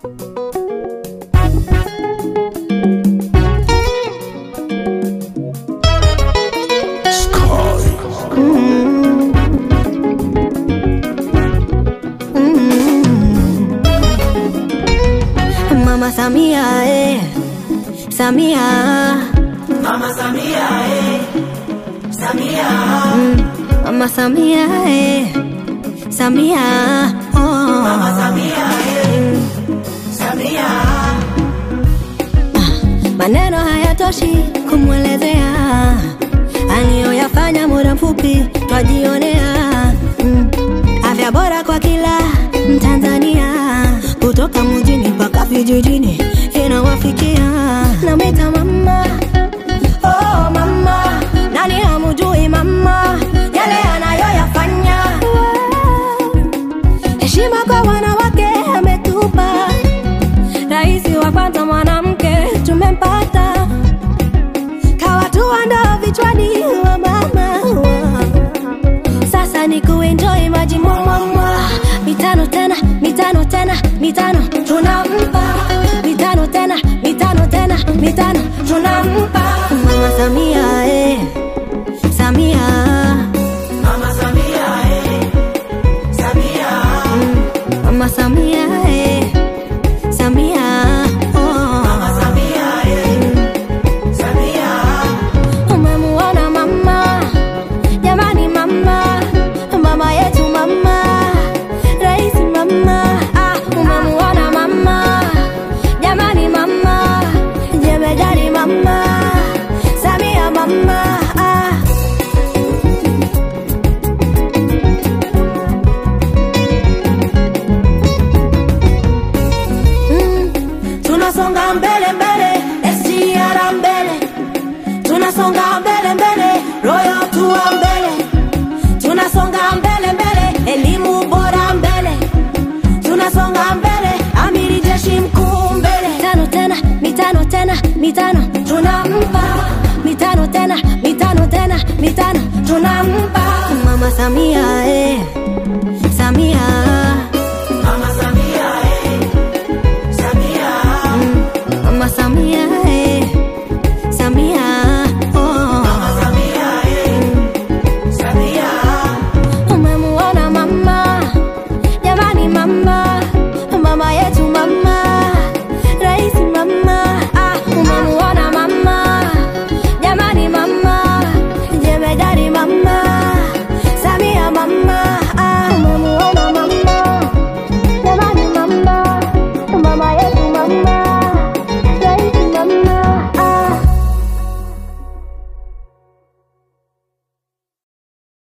Mama Samia, eh. Samia. Mama Samia, eh. Samia. Mama Samia, eh. Samia. Oh. Mama Samia, eh. Samia. Maneno hayatoshi kumwelezea aliyoyafanya muda mfupi twajionea. Mm. Afya bora kwa kila Mtanzania, kutoka mjini mpaka vijijini inawafikia. Namwita mama, oh mama, nani hamjui mama yale anayoyafanya? Heshima kwa wanawake ametupa Rais wa kwanza mwanamke tumempata, kawatua ndoo vichwani wa mama. Sasa ni kuenjoy maji mwamwamwa, mitano tena, mitano tena, mitano tunampa, mitano tena, mitano tena, mitano tunampa Mama Samia, eh, Samia, Mama Samia, eh. Samia. Mama Samia, eh, Samia, oh. Mama Samia, eh. Samia. Umemuona mama, jamani mama, mama yetu mama, rais mama, ah, umemuona mama, jamani mama, jemedari mama, Samia mama, ah. Mm, tunasonga mbele mbele, SGR mbele tunasonga mbele mbele, Royal tuwa mbele, tunasonga mbele mbele, elimu bora mbele, tunasonga mbele, amiri jeshi mkuu mbele, tano tena, mitano tena, mitano tunampa, mitano tena, mitano tena, mitano tunampa Mama Samia eh.